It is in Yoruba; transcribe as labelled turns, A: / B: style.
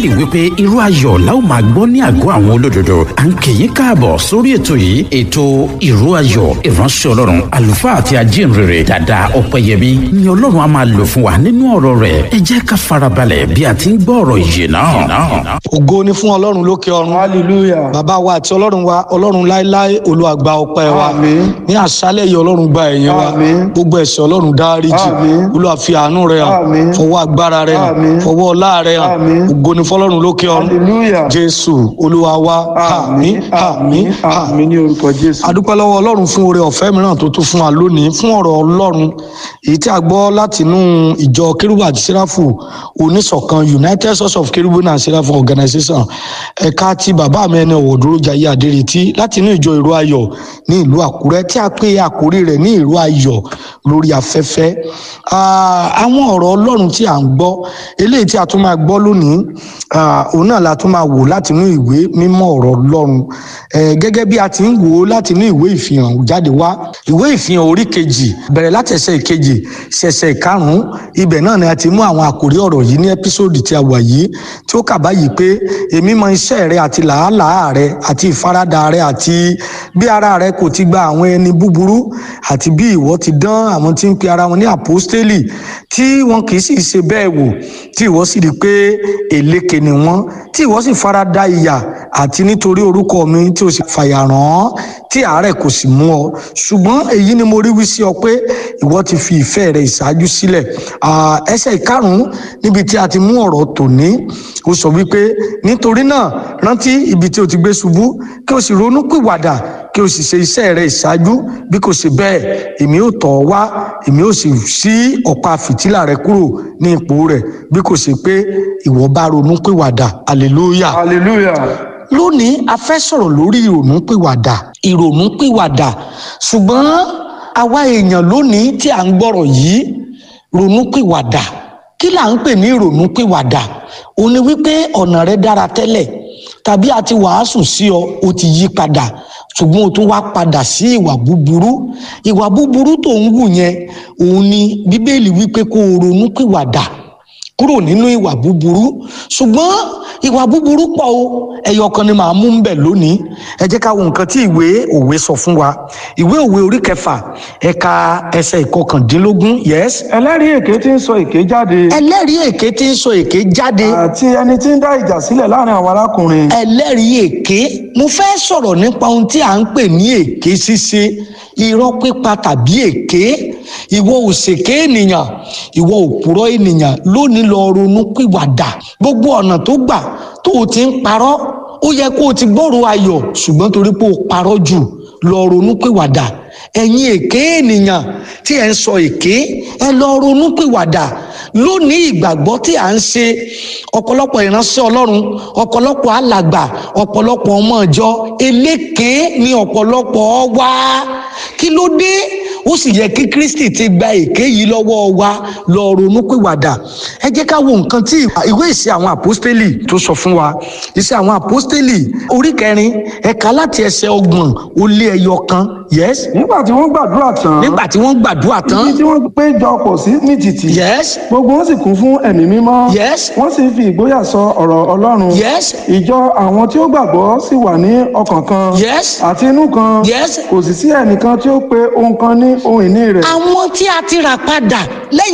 A: bíbélì wípé irú ayọ̀ la ó máa gbọ́ ní àgọ́ àwọn olódodo à ń kì í káàbọ̀ sórí ètò yìí ètò irú ayọ̀ ìránṣẹ́ ọlọ́run àlùfáà àti ajínrere dàda ọ̀pẹ̀yẹmí ni ọlọ́run á máa lò fún wa nínú ọ̀rọ̀ rẹ̀ ẹ jẹ́ ká farabalẹ̀ bí a ti ń gbọ́ ọ̀rọ̀ ìyè náà.
B: ògo ni fún ọlọ́run lókè ọ̀run
C: hallelujah
B: bàbá wa àti ọlọ́run wa ọlọ́run láéláé Olúwa gba ọpẹ́ wa
C: Àmín.
B: ní àṣálẹ̀ yìí ọlọ́run gba ẹ̀yìn wa
C: Àmín.
B: gbogbo ẹ̀ṣẹ̀ ọlọ́run dáríjì
C: Àmín.
B: Olúwa fi àánú rẹ̀ hàn
C: Àmín.
B: fọwọ́ agbára rẹ̀ hàn
C: Àmín.
B: fọwọ́ ọlá rẹ̀ hàn
C: Àmín.
B: ògo ni fọlọ́run lókè ọ̀run
C: hallelujah
B: jésù olúwa wa àmín àmín àmín
C: àmín ní orúkọ jésù
B: adúpẹ́ lọ́wọ́ ọlọ́run fún oore ọ̀fẹ́ mìíràn tó tún fún wa lónìí fún ọ̀rọ̀ ọlọ́run èyí tí a gbọ́ láti inú ìjọ kérúbù àti sẹ́ráfù oníṣọ̀kan united source of kérúbù and sẹ́ráfù organization ẹ̀ka ti bàbá mi ẹni ọ̀wọ̀ dúró jayé adéretí láti inú ìjọ ìró ayọ̀ ní ìlú àkúrẹ́ tí a pè àkórí rẹ̀ ní ìró ayọ̀ lórí afẹ́fẹ́ Ah, àwọn ọ̀rọ̀ ọlọ́run tí à ń gbọ́ eléyìí tí a tún máa gbọ́ lónìí ah, òun náà la tún máa wò láti inú ìwé mímọ́ ọ̀rọ̀ ọlọ́run Eh, gẹ́gẹ́ bí a ti ń wò ó láti inú ìwé ìfihàn jáde wá ìwé ìfihàn orí kejì bẹ̀rẹ̀ láti ẹsẹ̀ ìkejì sí ẹsẹ̀ ìkarùn-ún ibẹ̀ náà ni a ti mú àwọn àkòrí ọ̀rọ̀ yìí ní ẹ́písòdì tí a wà yìí tí ó kà báyìí pé èmi mọ iṣẹ́ rẹ àti làálàá rẹ àti ìfaradà rẹ àti bí ara rẹ kò ti gba àwọn ẹni búburú àti bí ìwọ ti dán àwọn tí ń pe ara wọn ní àpọ́stélì tí wọn kì í sì ṣe bẹ́ẹ̀ wò tí ìwọ sì rí i pé èlékè ni wọ́n tí ìwọ sì farada ìyà àti nítorí orúkọ mi tí o sì fàyà ràn án tí àárẹ̀ kò sì mú ọ ṣùgbọ́n èyí ni mo rí wí sí ọ pé ìwọ ti fi ìfẹ́ rẹ ìṣáájú sílẹ̀ Ah, ẹsẹ̀ ìkarùn-ún níbi tí a ti mú ọ̀rọ̀ tòní ó sọ wípé nítorí náà rántí ibi tí o ti gbé ṣubú kí o sì ronú pìwàdà kí o sì ṣe iṣẹ́ rẹ ìṣáájú bí kò ṣe bẹ́ẹ̀ èmi ò tọ̀ ọ́ wá èmi ò sì ṣí ọ̀pá fìtílà rẹ kúrò ní ipò rẹ̀ bí kò ṣe pé ìwọ bá ronú pìwàdà hallelujah
C: hallelujah
B: lónìí a fẹ́ sọ̀rọ̀ lórí ìrònúpìwàdà ìrònúpìwàdà ṣùgbọ́n àwa èèyàn lónìí tí à ń gbọ́rọ̀ yìí ronúpìwàdà kí là ń pè ní ìrònúpìwàdà òun ni wípé ọ̀nà rẹ dára tẹ́lẹ̀ tàbí a ti wàásù sí ọ o ti yí padà ṣùgbọ́n o tún wá padà sí ìwà búburú ìwà búburú tó ń wù yẹn òun ni bíbélì wípé kó o ronúpìwàdà kúrò nínú ìwà búburú ṣùgbọ́n ìwà búburú pọ̀ o ẹyọ kan ni màá mú ń bẹ̀ lónìí ẹ jẹ́ ká wo nǹkan tí ìwé òwe sọ fún wa ìwé òwe orí kẹfà ẹ̀ka ẹsẹ̀ ìkọkàndínlógún yes
C: ẹlẹ́rìí èké tí ń sọ èké jáde
B: ẹlẹ́rìí èké tí ń sọ èké jáde
C: àti ẹni tí ń dá ìjà sílẹ̀ láàrin àwọn arákùnrin
B: ẹlẹ́rìí èké mo fẹ́ sọ̀rọ̀ nípa ohun tí à ń pè ní èké ṣíṣe irọ́ pípa tàbí èké ìwọ òṣèké ènìyàn ìwọ òpùrọ́ ènìyàn lónìí lọ ronú pìwàdà gbogbo ọ̀nà tó gbà tó o ti ń parọ́ ó yẹ kó o ti gbọ́rọ̀ ayọ̀ ṣùgbọ́n torí pé o parọ́ jù lọ ronú pìwàdà ẹ̀yin èké ènìyàn tí ẹ̀ ń sọ èké ẹ lọ ronú pìwàdà lónìí ìgbàgbọ́ tí à ń ṣe ọ̀pọ̀lọpọ̀ ìránṣẹ́ ọlọ́run ọ̀pọ̀lọpọ̀ alàgbà ọ̀pọ̀lọpọ̀ ọmọ ìjọ eléké ni ọ̀pọ̀lọpọ̀ wá kí ló dé ó sì yẹ kí kristi ti gba èké yìí lọ́wọ́ wa lọ ronú pìwàdà ẹ jẹ́ ká wo nǹkan tí ìwé ìṣe àwọn àpọ́stélì tó sọ fún wa ìṣe àwọn àpọ́stélì orí kẹrin ẹ̀ka láti ẹsẹ̀ ọgbọ̀n ó lé ẹyọ kan yes
C: nígbà tí wọ́n gbàdúrà tán
B: nígbà tí wọ́n gbàdúrà tán
C: ibi tí wọ́n péjọ pọ̀ sí ní títì
B: yes
C: gbogbo wọn sì kún fún ẹ̀mí mímọ́
B: Yes.
C: wọ́n sì fi ìgboyà sọ ọ̀rọ̀ ọlọ́run
B: yes
C: ìjọ àwọn tí ó gbàgbọ́ sì wà ní ọkàn kan
B: yes
C: àti inú kan
B: Yes.
C: kò sì sí ẹnìkan tí ó pe ohun kan ní ohun ìní rẹ̀
B: àwọn tí a ti rà padà lẹ́yìn